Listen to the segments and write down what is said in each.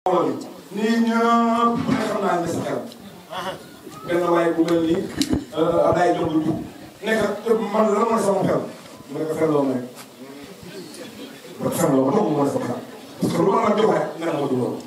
mbooloo mi nii ñëpp ku ne xam naa ne sa xel benn waaye bu mel nii Abdoulaye Diop bu jub nekk man lan mooy sama xel mu ne ko fenloo ma rek ba fenloo ma doomu mooy sama xel parce que lu ma la jox rek nga ne ma du loolu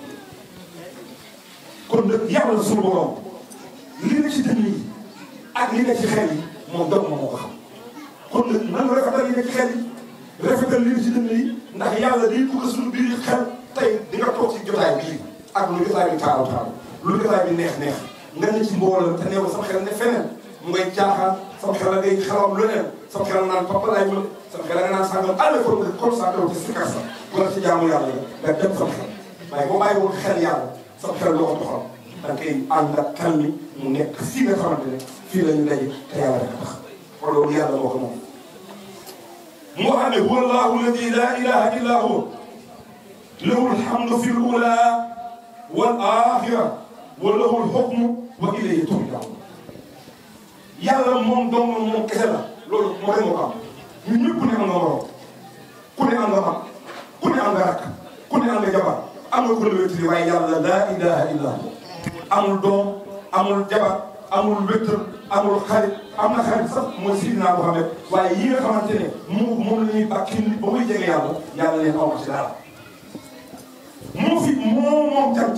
kon nag yàlla suñu borom li nga ci dënn yi ak li nga ci xel yi moom doomu ma moo ko xam kon nag nan rafetal li nga ci xel yi rafetal li nga ci dënn yi ndax yàlla day dugg suñu biir xel tey di nga toog ci jotaay bii ak lu jotaay bi taaru taaru lu jotaay bi neex neex nga ne ci mbooloo te neew sama xel ne feneen mu ngay caaxaan sama xel la ngay xelawam leneen sama xel naan papa laay mën sama xel nga naan sàngam àll ko nga concentré wu ci sikar sa wala ci jaamu yàlla nga dem sama xel waaye boo bàyyi woon xel yàlla sama xel doo ko doxal da nga koy ànd ak xel mi mu nekk fii nga xamante ne fii la ñu daje te yàlla rek a tax kon loolu yàlla moo ko moom mu wax ne huwa allahu alladi la ilaha illa huwa lahu alhamdu fi l ula wal axira wa lahu lxukmu wa ilayhi turjaun yàlla moom dong moom kese la loolu moo rek moo ko am ñun ñëpp ku ne am nga morom ku ne am nga mag ku ne am nga rakk ku ne am nga jabar am nga ku la wéttali waaye yàlla laa ilaha illa hu amul doom amul jabar amul wéttal amul xarit am na xarit sax mooy Sidina Muhammad waaye yi nga xamante ne moom moom la ñuy bàkki nit ba muy jege yàlla yàlla leen aw ci dara moo fi moo moom cant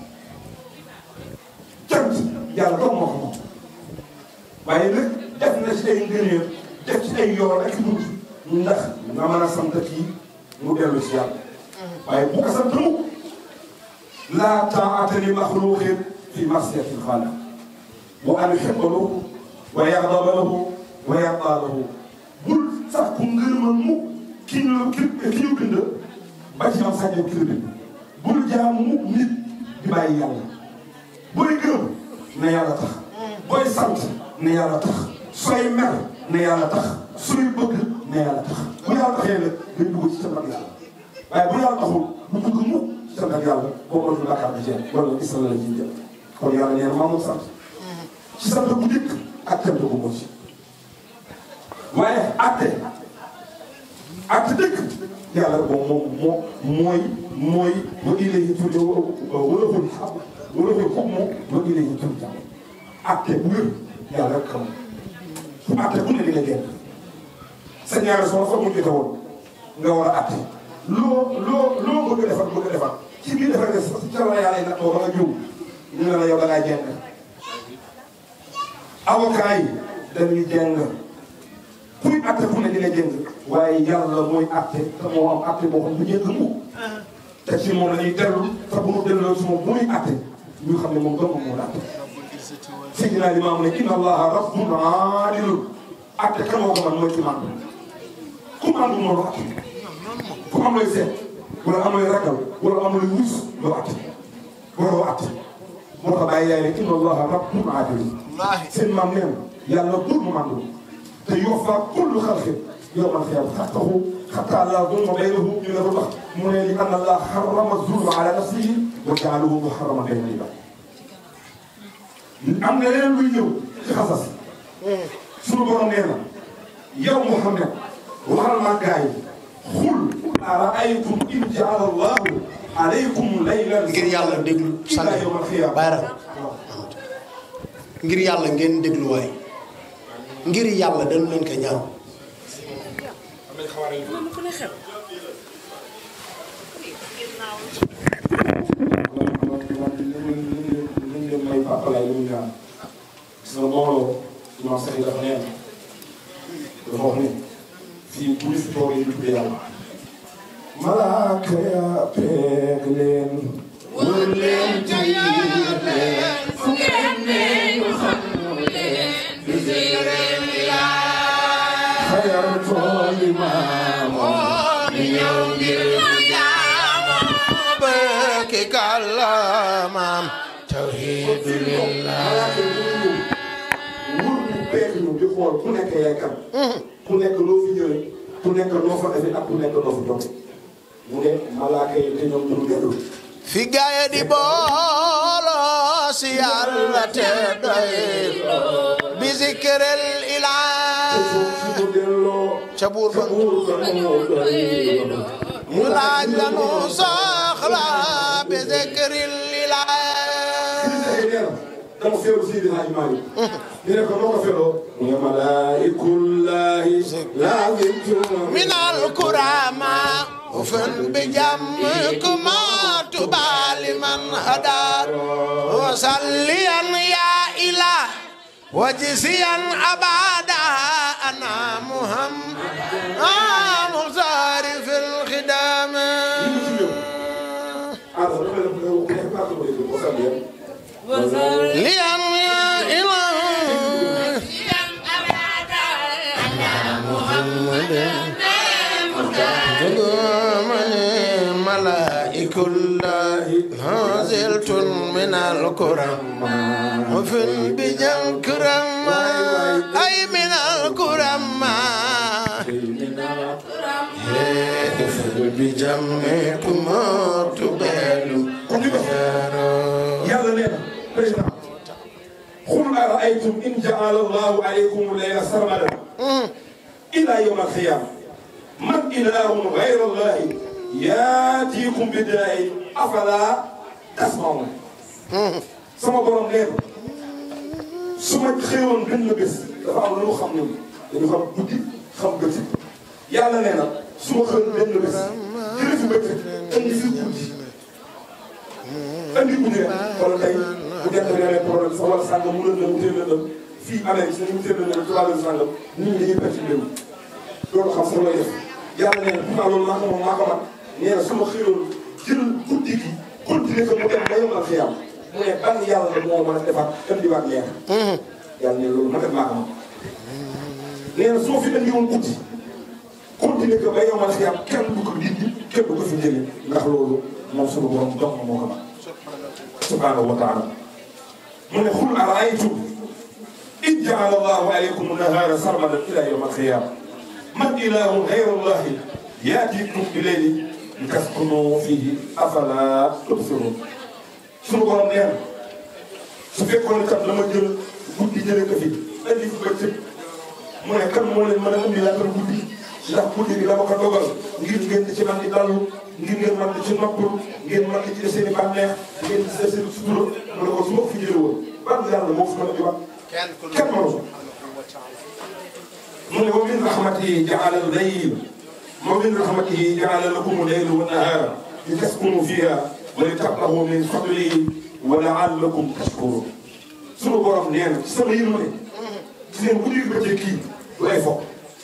cant yàlla doom moo ko moom waaye nag def na ci ay ngëneel def ci ay yoon ak i bunt ndax nga mën a sant kii mu dellu si yàlla waaye bu ko sant mukk laa taa'ata li maxluuqin fi ma'siyati l-xaaliq wa an yuhibba lahu wa yaghdaba lahu wa yardaa lahu bul sax ku ngërëmal mukk ki ñu ki ki ñu bind ba ci am sañoon ki la bind bul jaamu mukk nit di bàyyi yàlla booy gërëm na yàlla tax booy sant ne yàlla tax sooy mer ne yàlla tax sooy bëgg ne yàlla tax bu yàlla taxee nag day dugg ci sant ak yàlla waaye bu yàlla taxul bu dugg mukk ci sant ak yàlla boo ko dul bàkkaar bi jeex wala isla la ciy jël kon yàlla nee na maa moom sant ci sant bu njëkk ak cant bu mujj waaye atte atte dëkk yàlla moom moom moo mooy mooy wa ilayhi turja'un wala xul xam wala xul hukmu wa ilayhi turja'un atte bu wér yàlla rek xam fu atte bu ne di nga génn sa ñaari soxna fa mu jotee woon nga war a atte loo loo loo bëgg a defar bëgg a defar ci biir defar nga sa ca la yàlla yi nattoo ba nga jiw ñu ne la yow da ngaa jeng avocat yi dañuy jeng kuy atte fu ne di nga jeng waaye yàlla mooy atte te moo am atte boo xam ne jeng mu te ci moom la ñuy dellu te bu mu delloo ci moom bu muy atte ñu xam ne moom dong moo la atte Seydina Limaamu ne inna allaha rabbun aadilun atte kan moo ko man mooy ci màndu ku màndu moo lu atte ku am lay seet wala am lay ragal wala am lay wus loo atte waroo atte moo tax bàyyi yaay ne inna allaha rabbun aadilun seen maam nee na yàlla bur mu màndu te yuwaffa kullu xalqin yawmal qiyaama haqqahu hattaa laa zulma baynahu ñu ne lu tax mu ne li anna allaha harrama zulma ala nafsihi wa ja'alahu muharraman bayna al-ibaad am na leneen luy ñëw ci xasas suñu borom nee na yow Muhammad waxal ma gaay xul araaytum in jaala allahu alaykum laylan ngir yàlla déglu ila sant yawmal qiyaama bayra ngir yàlla ngeen déglu waay ngir yàlla dañu leen ko ñaan nañ leen may pàppalaay lu mu ñaan gis nga mbooloo imam sax yi dafa neen dafa wax ne fii bu ñu fi toogee ñu tuddee yàlla malaaka ya peeg leen wër leen te yiir leen fu ngeen ne ñu xam leen bi zikril xayar tooli maamoo ñu ñëw ngir bëkki kàllaamaam tawhidu lillah malaaka yi ñu ñëw wër ñu peeg ñu di xool ku nekk yaay kan ku nekk loo fi ñëwee ku nekk noo fa defee ak ku nekk noo fa joxe mu ne malaaka yi te ñoom ñu dellu fi gaaya di booloo si yàlla te doy bi zikril te ilah foofu fi mu delloo ca buur ba buur ba moo doy mu laaj la nu soxla الأولى بذكر الإله nee na dama feeru Seydi Hadji Malick ñu ne ko noo ko feeroo mu ne malaa'ikullaahi laazimtum من الكرامة وفن بجمكما تبال من هدى وصليا يا إله وجزيا أبدا أنا محمد آه مختار في الخدام ah dafa mel ne ku nekk parti bu dégg wasal yéen ليا يا إله جمعني ملائك الله نازلت من الكرم وفي البجن كرم أي من الكرم في البجن ما تبالو yàlla nee na président xul araaytum in jaala allahu alaykum layla sarmadan ila yawm alqiyama man ilahun gayra allahi yaatiikum bi daayi afala tasmaun sama borom nee na su ma xëyoon benn bés dafa am lu mu xam ñun dañu xam guddi xam bëccëg yàlla nee na su ma xëyoon benn bés jëlee fi bëccëg indi fi guddi andi guddi rek wala tey bu jant bi amee problème sax wala sàngam mu lëndëm mu teel lëndëm fii Amérique si ni mu teel lëndëm ci wàllu sàngam nit ñi dañuy perturbé wu loolu xam sax looy def yàlla nee na pourtant loolu maa ko moom maa ko man nee na su ma xëyoon jël guddi gi continuer ko mu dem ba yombal fi yàlla mu ne ban yàlla la moo mën a defar indiwaat leer yàlla ne loolu man def maa ko man nee na su ma fi indi woon guddi continuer ko ba yombal fi yàlla kenn du ko dindi kenn du ko fi jëlee ndax loolu moom suñu borom dox na moo ko man subhanahu wa taala mu ne xul araaytum in jaala allahu alaykum nahaara sarmadan ila yawm alqiyama man ilahun gayru allahi yaatikum bi leyli litaskunu fihi afala tubsirun suñu borom nee na su fekkoon ne kat la ma jël guddi jëlee ko fi indi fi bëccëg mu ne kan moo leen mën a indi laatal guddi ndax guddi gi dama ko dogal ngir ngeen di ci man di dallu ngir ngeen man di ci noppalu ngeen man di ci def seen i bànneex ngeen di def seen i sutura mu ne ko su ma ko fi jëlee woon ban yàlla moo fi mën a di wax kenn mënu ko mu ne wa min rahmatihi jaala al-layl wa min rahmatihi jaala lakum al-layla wa an-nahara litaskunu fiha wa litabtagu min fadlihi wa la'allakum tashkurun sunu borom nee na ci sama yërmande ci seen guddi gi bëccëg kii du ay fokk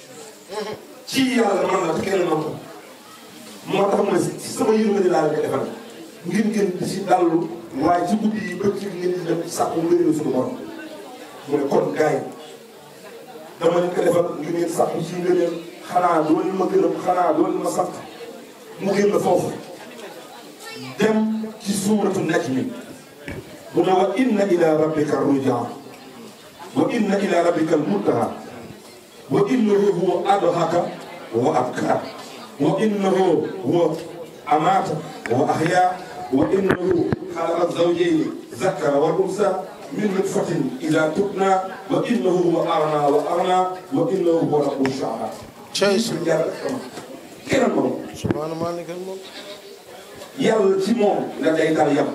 ci yàlla man la te kenn man ko moo tax ma si sama yërmande laa leen defal ngir ngeen di si dallu waaye ci guddi yi bëccëg ngeen di dem sàkku ngëneelu suñu borom mu ne kon gars yi dama leen ko defal ngir ngeen sàkku ci ngëneel xanaa doo leen ma gërëm xanaa doo leen ma sant mu génn foofu dem ci suuratu najmi mu ne wa inna ila rabbika rujaa wa inna ila rabbika almuntaha wa innahu huwa adhaka wa abkar wa innahu huwa amata wa ahya wa innahu xalaqa zawjayni zakara wal unsa min nutfatin ida tubna wa innahu huwa arna wa arna wa innahu huwa rabbu shaaba cey suñu yàlla kama keneen moom subhaana maalikal mulk yàlla ci moom nga day dal yam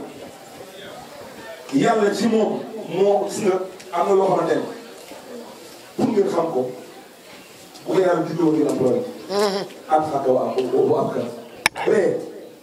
yàlla ci moom moo gis nga am na loo xamante ne pour ngeen xam ko bu ko yàlla juddoo ngeen am problème am xàq wa bu am kër mais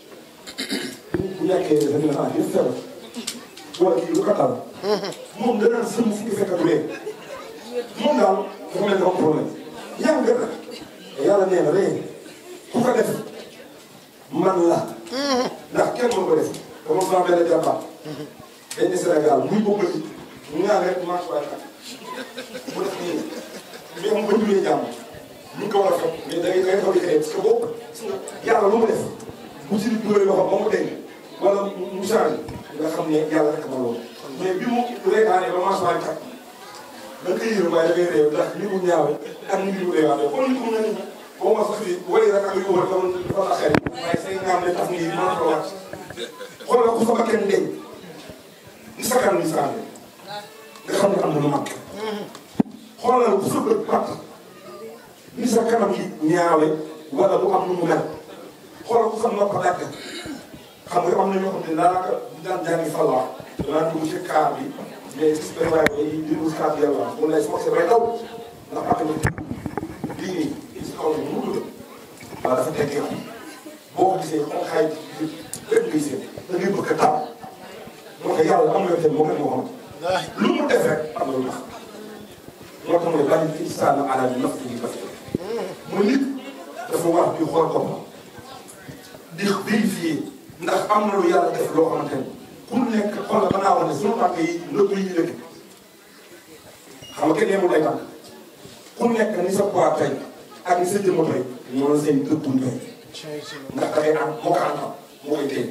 bu ñàkkee dafa ne ah yëpp feebar wala kii lu ko dal moom danaan sëmm fu ñu fekk du lee moom daal dafa mel ni am problème yàlla nga nag yàlla nee na ree ku ko def man la ndax kenn mën ko def ba moom daa mel ne jàmbaar dañ ne Sénégal muy bëgg ñu ñaan rek marche waay kat mu def nii mais moom ba ñu jàmm ñu ngi ko war a fekk mais da ngay da ngay fabriqué parce que boobu yàlla lu mu def bu ci dugalee loxo ba mu deñ wala mu changé nga xam ne yàlla rek ma loolu mais bi mu reetaanee ba marche waay kat da nga koy yërëm waaye da ngay réew ndax li mu ñaawe ak ni mu réewaatee kon nit mu ne nii boo ma sax fii wari rek ak yu wër dama dafa la xel waaye say ngaam ne tax nii mën ko wàcc xoolal ku sa bakkan deñ ni sa kanam ni sa nga xam ne am na lu mag xoolal ku sa bët pat ni sa kanam yi ñaawe wala mu am lu mu mel xoolal ku sa nopp dagg xam nga am na ñoo xam ne daanaka ñu daan jàngi falwaa danaa dugg ci kaar bi mais gis benn waay day déglu kaar bi yàlla mun lay forcé bay daw ndax ak na lii nii si kaw ni mu dugg waaw dafa teggee ko boo ko gisee xaw xaay lépp ngay seen da ngay bëgg a taw moo tax yàlla am na yoo xam ne moom rek moo xam lu mu def rek am na lu tax moo tax mu ne bàyyi fi insaana ala nafsihi basira mu nit dafa war di xool boppam di vérifier ndax am na lu yàlla def loo xamante ni ku nekk xool la mën naa wax ne sunu tànk yi ndëpp yi ñu dëkk xam nga kenn yemul day tànk ku nekk ni sa poids tey ak ni sa jëmm tey noonu seen dëkkuñ tey ndax dafay am moo ko am moo koy téye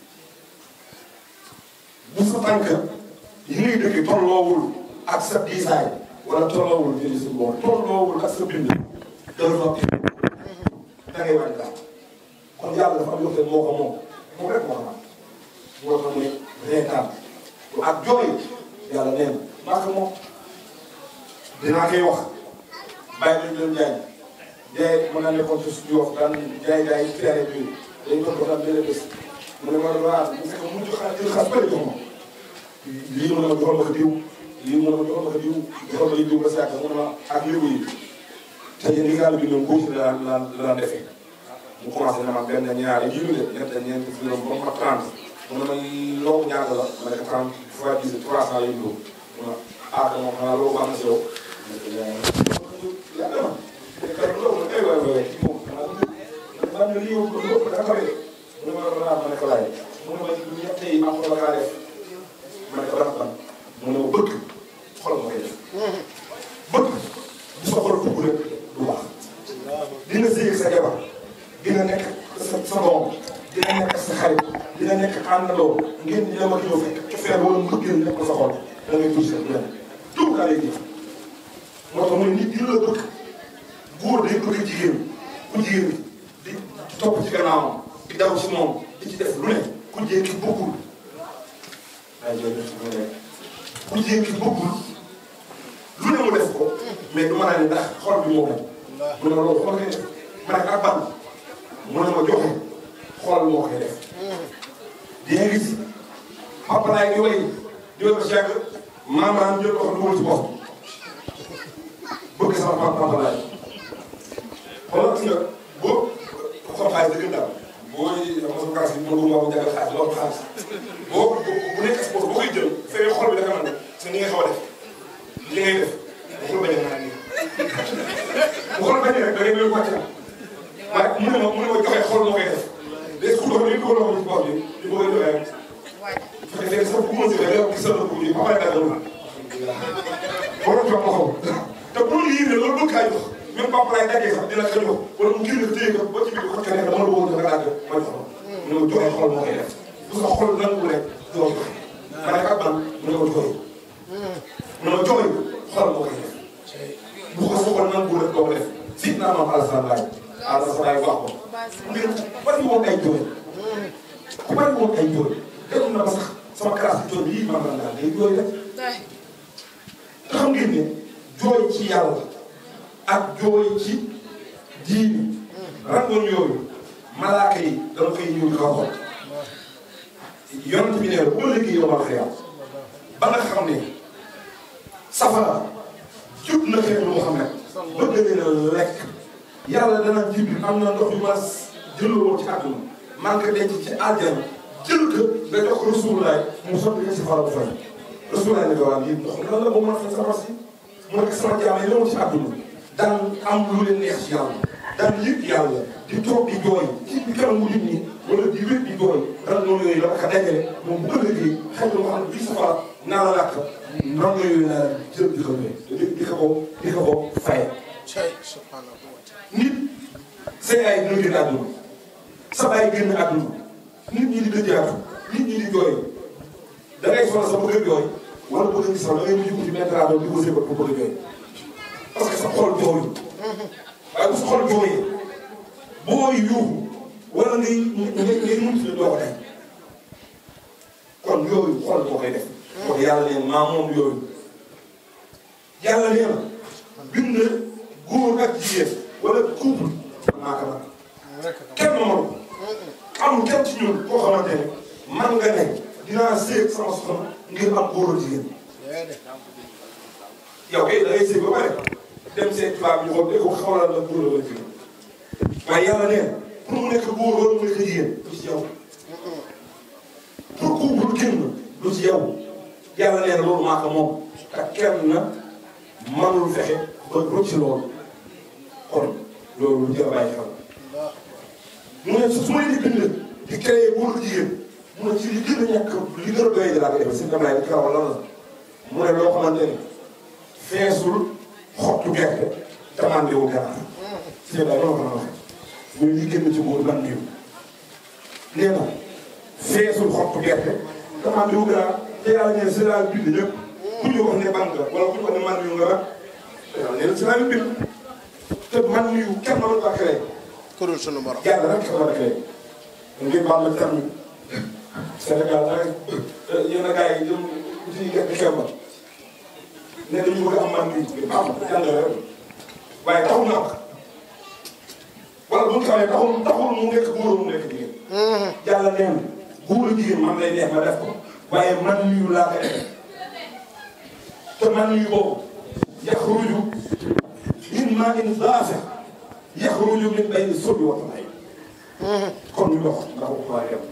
bu sa tànk yi ngay dëkk tolloowul ak sa diisaay wala tolloowul jëli si boor tolloowul ak sa bind dara fa da ngay wàññi daal kon yàlla dafa am yoo xam ne moo ko moom moom rek moo ko am moo tax mu ne reetaan ak jooy yàlla nee na maa ko moom dinaa koy wax bàyyi lañ leen jaay jaay mën naa nekkoon ci suñu wax daan jaay jaay feere bi dañ doon ko daan benn bés mu ne ma waa bu fekkee mu jox jël xaalis bëri jox ma lii mu ne ma joxal ma ko diw lii mu ne ma joxal ma ko diw joxal ma diw ba si yàgg mu ne ma ak lébu yi te yéen li nga xam ne bii noonu la daan la daan defee mu commencé na ma benn ñaari jiw de ñett ñeent juróom ba ma 30 mu ne ma loobu ñaata la ma ne ko 30 fois 10 300 lay dugg mu ne ah moom xanaa loobu am na si yow. yàlla na te loolu nag ay waay waay ci moom xanaa ne lii yow loolu dafa tawee mu ne ma la ma ne ko laaj mu ne ma ñett yi am la kaa def ma ne ko ban ban mu ne ma bëgg xol ma koy def bëgg bu sa xol dugg rek du baax dina sëy sa jabar dina nekk sa sa doom dina nekk sa xarit dina nekk àndandoo ngeen di dem ak ñëw fekk cofeel wala mbëggeel nekk ko sa xol da ngay tuuti sa benn tout daa lay def moo tax mu ne nit dina la bëgg góor day bëgg jigéen ku jigéen di topp ci gannaawam di daw ci moom di ci def lu ne ku jigéen ki bëggul ay jooju su ne ku jigéen ki bëggul lu ne mu def ko mais du mën a ne ndax xol bi moo mu ne ma loolu xool koy def ma ne ak ban mu ne ma joxe xool moo koy def di nga gis papa laay di way di way ba si yàgg maam jël ko dugal ci bopp bëgg sama papa papa laay xoolal gis nga boo xam xaalis dëgg daal boo xam nga sama bi mën nga jagal xaalis loolu xaalis boo bu nekk sport boo koy jël fekk xol bi dafa mën sa ni nga xaw a def li ngay def bu xol bañ a naan nii bu xol bañ rek da ngay mel wàcc waaye mu ne ma mu ne ma joxe xol moo koy def léegi ku doon li ko doon ci bopp bi di bëgg a joxe rek fekk léegi sax bu ma si rek gis na ko nii ba pare dara war a jox ma xaw te bu ñu yéene loolu bëgg kaa jox même papa laay daggee sax dina ko jox wala mu génn téye ko ba ci biir xottu nekk dama la bëggoon nga laaj ma jox mu ne ma joxe xol moo koy def bu sa xol nangu rek doo joxe ma ne ak ban mu ne ma joxe mu ne ma joxe xol moo koy def bu ko sa xol nangu rek doo ko def si naa maam Alassane laaj Alassane laaj wax ko mbir bari woon ay jooy ku bari woon ay jooy dem na ba sax sama classe bi jooy yii man la daal day jooy rek te xam ngeen ne jooy ci yàlla ak jooy ci diini rangoon yooyu malaaka yi dama koy ñëw di ko xool yonent bi ne bu ma liggéey yow ma xëyam ba nga xam ne safara jub na xeetu Muhammad bëgg leen a lekk yàlla dana jibi am na ndox yu ma jëloo woon ci àdduna man ko denc ci àjjana jël ko nga jox ko Rasulullah mu sotti nga si fara bu fay Rasulullah ne ko waa lii ndox lan la ba mën a fay safara si mu nekk sama jaam yi ñëwoon ci àdduna daan am lu leen neex ci yàlla daan yëg yàlla di toog di jooy ci bi kanamu nit ñi wala di wét di jooy ran noonu yooyu la ko dajale moom bu ëllëgee xëy na xam ne bii safara naa la làkk ran yooyu naa jël di ko di di ko ko di ko ko faye nit say ay dina génn àdduna sa baay génn àdduna nit ñi di dëjaatu nit ñi di jooy da ngay sonal sa bëgg a jooy wala bëgg a gis sax da ngay mujj ci météo di ko sébat pour bëgg a jooy parce que sa xol jooyu waaye bu sa xol jooyee booy yuuxu wala ngay ngay ngay mucc la doo ko tey kon yooyu xol moo koy def. wax yàlla leen maa moom yooyu yàlla nee na bind góor ak jigéen wala couple maa ko kenn mënu ko amul kenn ci ñun koo xamante ne man nga ne dinaa séeg sama soxna ngir am góor a jigéen yow kay da ngay séeg ba pare dem seet tubaab ñu xool ko xawalal la góor la jigéen waaye yàlla nee na pour mu nekk góor wala mu nekk jigéen du ci yow pour couple génn du ci yow yàlla nee na loolu maa ko moom te kenn na manul fexe ba rëcc loolu kon loolu lu jar a bàyyi xel mu ne su may di bind di créé góor jigéen mu ne ci li gën a ñàkk li gën a doy di laa ko defee si kam laay kaw lan la mu ne loo xamante ni feesul xottu gerte te màndiwul ganaar si ñëpp daal loolu ko waxee muy li gën ci góor lan niw nee na feesul xottu gerte te màndiwul ganaar te yàlla nee si laa bind ñëpp ku ñu wax ne ban nga wala ku ñu wax ne màndiw nga rek te yàlla nee na si laa bind te man niw kenn mënu ko créé kurul sunu borom. yàlla rek ko mën a créé ngir baal la terme Sénégal rek yenn gars yi jëm ci gerte xew ma ne dañu bëgg am man bi baax na yàlla rek waaye taxul na wax wala bu ñu xamee taxul taxul mu nekk góor mu nekk jigéen. yàlla nee na góor jigéen man lay neex ma def ko waaye man nuyu laa koy def te man nuyu boobu yaxruju min maa'in daafiq yaxruju min bayni sulbi wa tarayib kon ñu dox ndax wax waa dem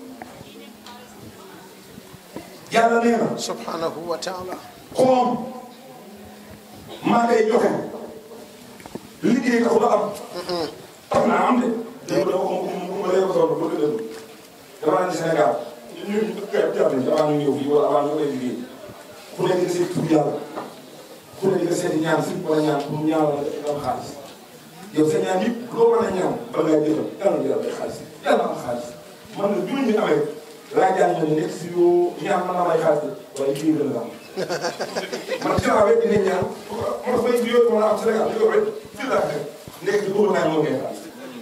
yàlla nee na subhanahu wa taala. koom maa koy joxe liggéey taxul a am. tax naa am de. dégg nga dama ko mu ma léegi soxla bëgg dëgg dama naan Sénégal ñun ñun gerte gerte nañu avant ñu ñëw fii wala avant ñu koy liggéey ku nekk nga seeti tur yàlla ku nekk nga seeti ñaan si wala ñaan pour ñaanal nga am xaalis yow sa ñaan yëpp loo mën a ñaan ba ngay jëfam yàlla na jëlal ay xaalis yàlla am xaalis man na juróomi ñu amee laa jàng ne nekk si yoo ñaan mën naa may xaalis waaye kii gën a am man si laa wet dinañ ñaan man bay bi yooyu mën a am Sénégal di ko wet fii laa fekk nekk di ko naan moo ngay xaalis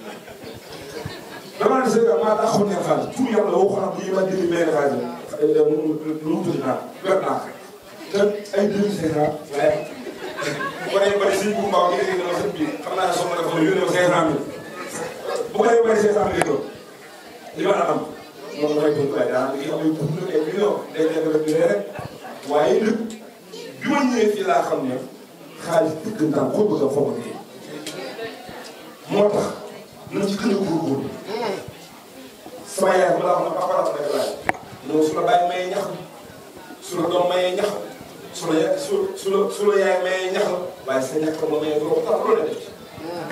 dama ne Sénégal maa taxaw ne xaalis tur yàlla woo xam ne ma jëli benn xaalis lu mu tudd naa wet naa te ay demi Sénégal waaye bu ko defee bëri si bu mbaaw gi dama sëñ bi xam naa ne soxna dafa ma yónnee ma cinq cent mille bu ko defee bëri cinq cent mille li ma la am moom dafay doon waaye daanaka li am ay tur ay million day nekk rek di rek waaye nag bi ma ñëwee fii laa xam ne xaalis dëggantaan koo bëgg a foog a liggéey moo tax nañ ci gën a góorgóorlu sama yaay ma la wax na papa la rek laay non su la bàyyi mayee ñax su la doom mayee ñax su la ya su su la su la yaay mayee ñax la waaye sa ñax la mayee doo ko tax loolu la def ci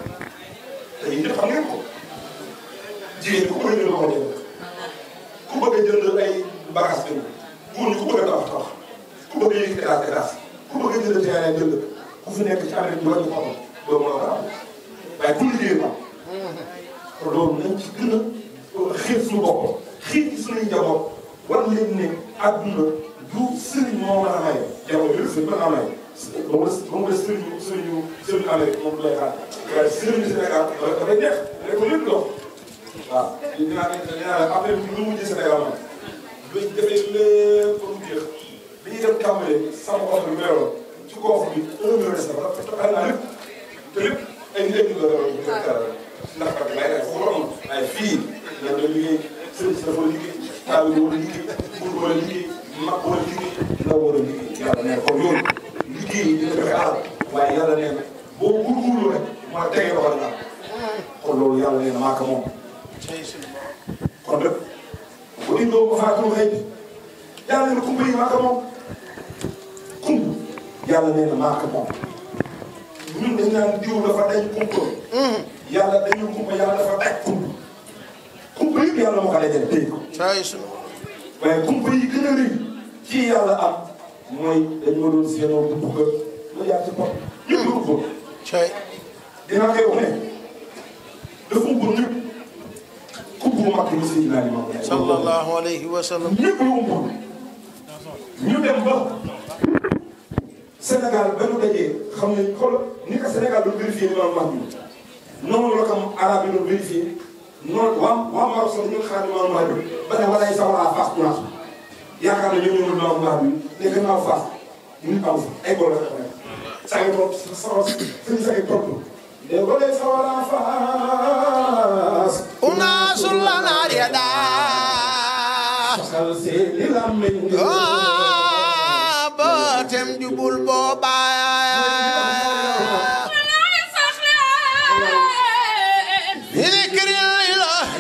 te yéen ñëpp xam ngeen ko jigéen ñi ku bëgg a jënd ko jënd ku bëgg a jënd ay bagages jënd góor ñi ku bëgg a tabax tabax ku bëgg a yëkkati étage étage ku bëgg a jënd terrain jënd ku fi nekk ci Amérique bi wàññi ko am doo mën a ko am waaye ku liggéey am kon loolu nañ ci gën a xiir suñu bopp xiir ci suñuy njaboot war leen ne àdduna du sëriñ moo mën a maye jamono yëpp sëriñ mën a maye ba mu des ba mu des sëriñu sëriñu sëriñu Amérique moom du lay xaar waaye sëriñu Sénégal dafay neex rek ko lépp dox waaw dinaa ne dinaa ne après lu mujj Sénégal man luñ defee lépp ba mu jeex bi ñuy dem tàmbalee sama oto bi meloon ci kooku bi un million des na ba xam naa lépp te lépp ay njëriñ la doon bu fekk dara ndax kat lay def foofu amul waaye fii nga doon liggéey sëriñ si dafa liggéey taal bi war a liggéey buur war a liggéey mag war a liggéey ndaw war a liggéey yàlla nee kon loolu liggéey yi dina joxe alal waaye yàlla nee na boo góorgóorlu rek mën a tegee loxo dina kon loolu yàlla nee na maa ko moom kon nag bu indoo ba faatul xëy bi yàlla nee na kumba yi maa ko moom kumb yàlla nee na maa ko moom ñun dañ naan diw dafa dañ kumpa yàlla dañu kumpa yàlla dafa daj kumpa kumpa yëpp yàlla moo ko dajale téye ko caay sunu waaye kumpa yi gën a rëy ci yàlla am mooy dañ ma doon seenoo bu bugg a jaar ci bopp ñëpp lu ko caay dinaa koy wax ne dafa umbul ñëpp kumpa bu mag bi Seydina Limaamu Laay sallallahu alayhi wa sallam ñëpp lu umbul ñu dem ba Sénégal ba ñu dajee xam nañ xool ni ko Sénégal doon vérifié Limaamu Mahdi noonu la ko arab yi doon vérifié noonu waa waa Maroc sax ñu ngi xaar Limaamu Mahdi ba ne walaay sa wala Fass du naatu yaakaar na ñoo ñëwul Limaamu Mahdi ne gannaaw Fass nit amu fa ay góor la ko def. saa yu toog sa sa sa sa yu toog وليس ولا فاس أناس لنا يدا خلصي للأمن باتم جبل بوبا ذكر الإله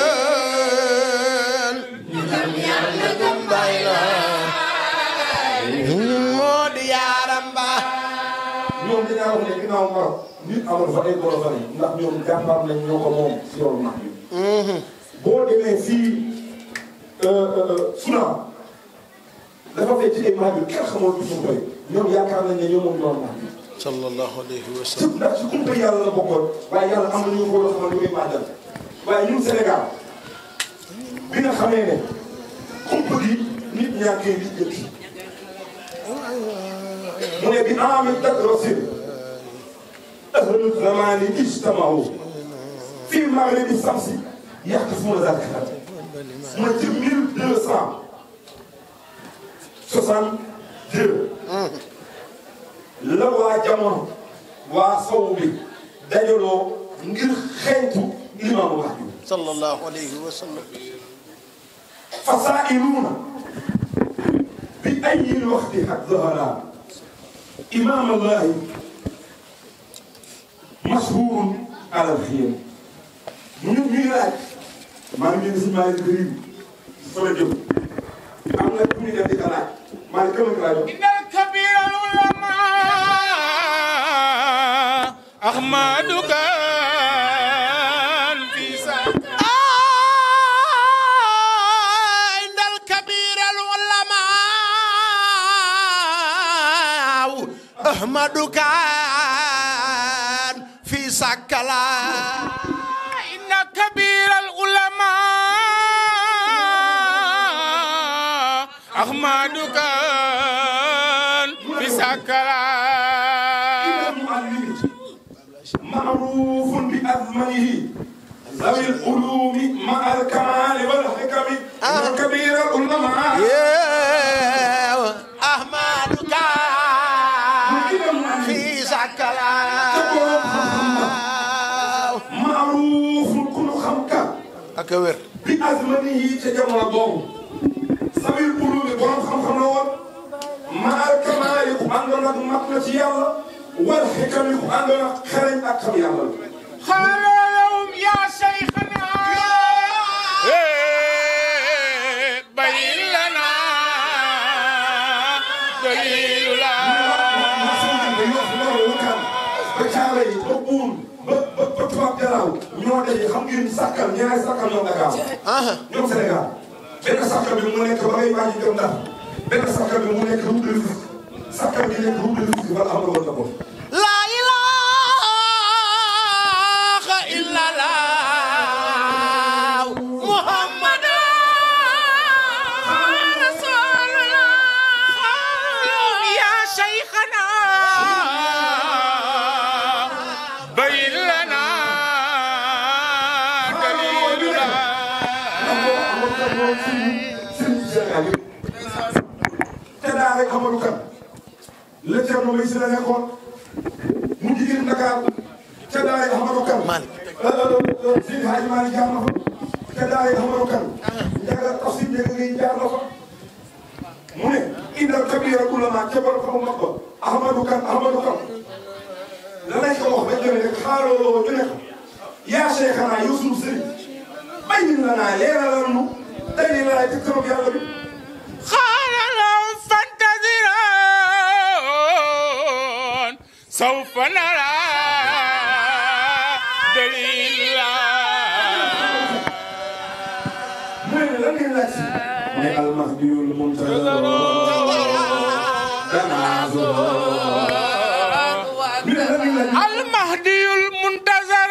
مود يا رمبا ñoom dinaa wax ne ginnaaw Maroc nit amul fa ay golo fa ndax ñoom jàmbaar nañ ñoo ko moom si yoonu nax bi boo demee fii Soudan dafa fekk ci ay maag yu kenn xamul du suñu koy ñoom yaakaar nañ ne ñoo moom yoonu nax bi صلى الله عليه ci وسلم ndax ci kumpa yàlla la bokkoon waaye yàlla am na ñu ko xamal lu muy màggal waaye ñun Sénégal bi nga xamee ne kumpa gi nit ñaa koy lijjanti mu ne bi aami dak rasil ahlu zamani ijtamahu fi maghribi samsi yaxtafuna zalika mu ne ci mille deux cent soixante deux la waa jamono waa sow bi dajaloo ngir xeeñtu imaamu Mahdi صلى الله عليه وسلم fasaa'iluuna bi ayyi l-waqti qad zahara imaam Allahi mashhuurun ala l-xiyam ñu ñu ngi laaj maa ngi leen si maa ngi leen di fa la jëm am na ku ñu def di ko laaj maa ngi gëm a laaj إن الكبير العلماء أحمد كان في سكة عند الكبير العلماء أحمد كان في سكلا إن كبير العلماء أحمد كان في سكة المعلم معروف بأثمنه ذوي العلوم مع الكمال والحكم آه. كبير العلماء يا أحمد كان في سكلا معروف كل خمك أكبر بأثمنه تجمع بوم ذوي العلوم برام خم خم لون مع الكمال عندنا مكنة يلا والحكم عندنا خرج أكم يلا قال لهم يا شيخنا إيه، بين لنا دليل لا ba caare yi ba buun ba ba ba tubaab jalaaw ñoo daje xam ngeen sàkkal ñaari sàkkal ñoom Dakar ñoom Sénégal benn sàkkal bi mu nekk ba ngay waaj a jëm Ndar benn sàkkal bi mu nekk route de Rufisque sàkkal bi nekk route de Rufisque wala am na woon na ko لا إله إلا الله محمد رسول الله يا شيخنا بين لنا دليل لا te daa rek Amadou Kane la Thierno Mbaye si la nekkoon mu jigéen Dakar te daa rek Amadou Kane. Malick. Seydi Hadji Malick jaar na fa te daa rek Amadou Kane. Ndiaga Tafsir Ndiaga Gueye jaar na fa mu ne indal kabira ulama ca borom xamu mag ba Ahmadou Kane Ahmadou Kane la lañ ko wax ba jëlee rek xaaroo ñu ne ko yaa Cheikhana yow sunu sëriñ bayin la naa leeralal nu tey nii la laay teg sama yàlla bi. قال لهم فانتظرون سوف نرى دليل لا mu ne lan ngeen laaj si. mu ne almahdiyul muntazar. tanaazur. ñu ne lan ngeen laaj. المهدي المنتظر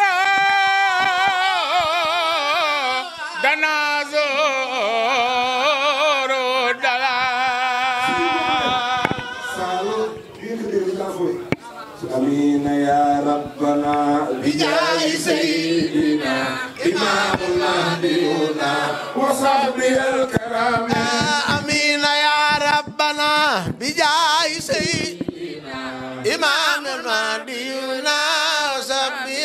دنازور دلا Saalum. ngeen ko déglu kaa fooy. amiin yaa rabbana. bijaahi sayyidina. imaamul mahdiyuna. wa sahbihil kiraam. آمين يا ربنا بجاه سيدنا إمام المهدينا وسبي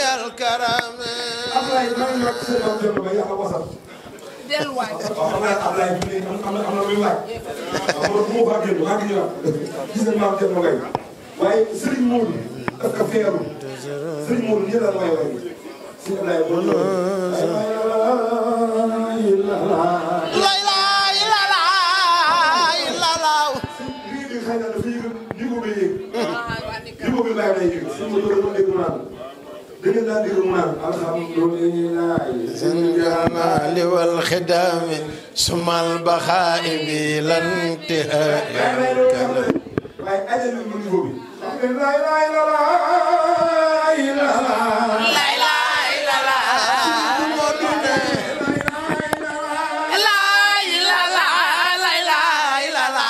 Ablaye maa ngi wax seen maam Thierno ba yàlla wasal. delluwaay. waaw xam naa Ablaye bi am am na am na lu laaj. waaw man bu ma faa génn maa ngi ñëwaat. gis nañ maam Thierno Gaye waaye Serigne Modou daf ko feeru Serigne Modou nii la may way si Ablaye Modou layla ilala ilala lii bi xëy na dafa yëg niveau bi yëg niveau bi bàyyi lay yëg si ma doon dégg mu naan da ngeen daan dégg mu naan alhamdulilah الجمال والخدام ثم البخاء بلا انتهاء waaye ajal bi niveau bi xam nga laa ilaaha illallaah layla ilala. la ilala layla ilala.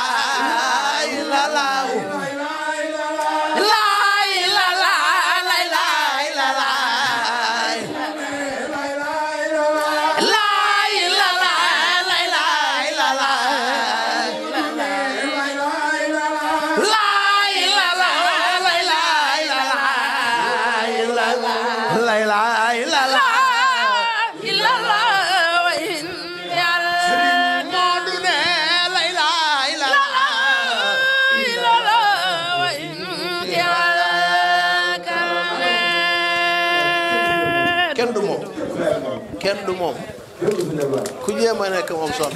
la ilala layla ilala. la ilala layla ilala. la ilala layla ilala. layla ilala ilala wa in yàlla. Moodu ne layla ilala ilala wa in yàlla kame. kenn du moom kenn du moom ku jéem a nekk moom sonn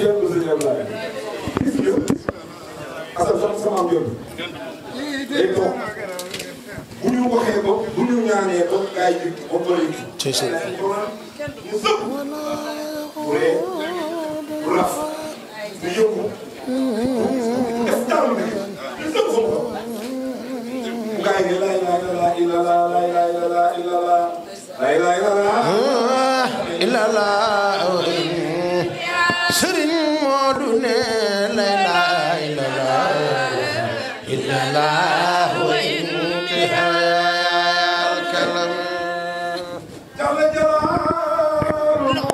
asal sama sama am yoon day toog bu ñu waxee ba bu ñu ñaanee ba gaa yi ba bëri ci si mu sëpp bu ree bu raf mu yëngu def dara lu nekk ñu sëpp sama ko bu gaa yi ne laa ilaaha illallaah laa ilaaha illallaah laa ilaaha illallaah ilala Sëriñ Moodu ne layla ilala ilala wa intihal kalam Jalla jalaaluhu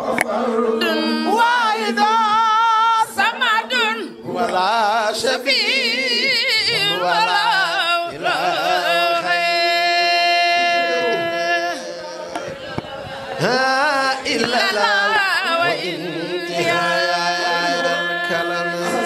waidan samadun wala shafi wala ha ilala wa intihal kalam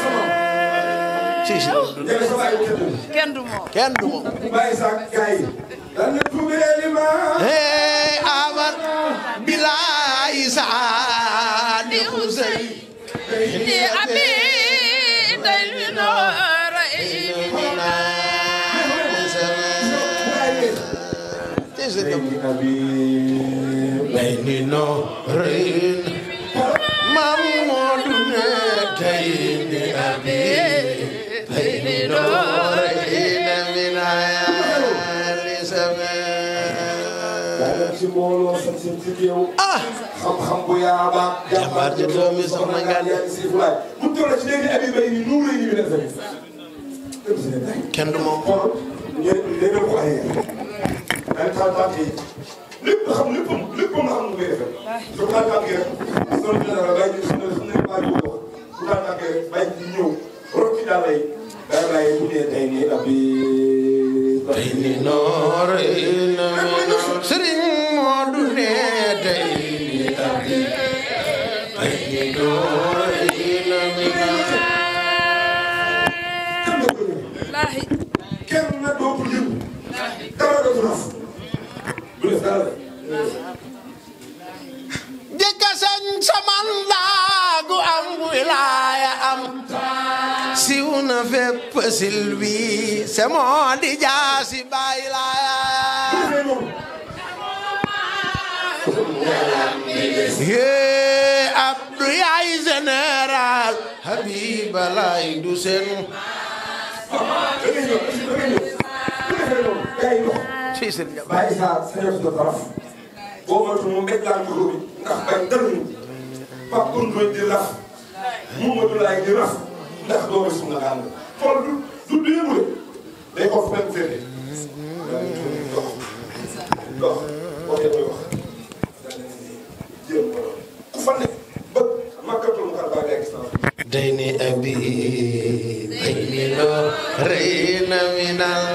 ci si Jalla sa baay bu tëdd. kenn du moom kenn du moom bàyyi sax gaa yi. lan la tuubee li ma. Hey, aman bilaay saadi xusey di abi day noora Bay ni no rein Mam Moodu ne tey ni abi Bay ni no rein minayali same daa dem si mbooloo sax seen si géew. Ah xam-xam bu yaaba. Jàmbaar ji doomi soxna Ngane. yaa ngi si fulaay. bu toll ci léegi abi bay ni nuuru yi bi def rek. dem si ne kenn du moom xool ngeen ngeen ko ay dañ taal tànk yi lépp xam léppam léppam la xam nu koy defee su taal tànk yi rek soo ñu dara bàyyi ñu suñu suñu bàyyi ko wax su taal tànk yi rek bàyyi ñu ñëw rot ci daal lay daal lay bu dee tey nii abi tey ni no rein Sëriñ Moodu ne tey ni abi Bay ni no rein minayali kenn doo ko ñëw lahi kenn na dootul yëngu dara dootul raf du def dara jëkka sañ saman laagu am wilaaya am siw na fépp silwi se moo di jaasi baay laaya yee Abdou yaay général Habiba lay du seen da ngay ñëw da ngay ñëw bu defee noonu gars yi dox ci seen jabar bàyyi saa sañoon sa taraf boo moytu mu mbéj laan ko bi ndax bañ dara ñu Pape Koundoy di raf Momadou Laye di raf ndax doomu suñu gaal la xool du du du yëngu de day xool benn féete dox dox waxee mooy wax daal di jël mbooloo ku fa nekk ba makkatul mu xar baa ngay gis naa day ni abi day ni loo rey na minal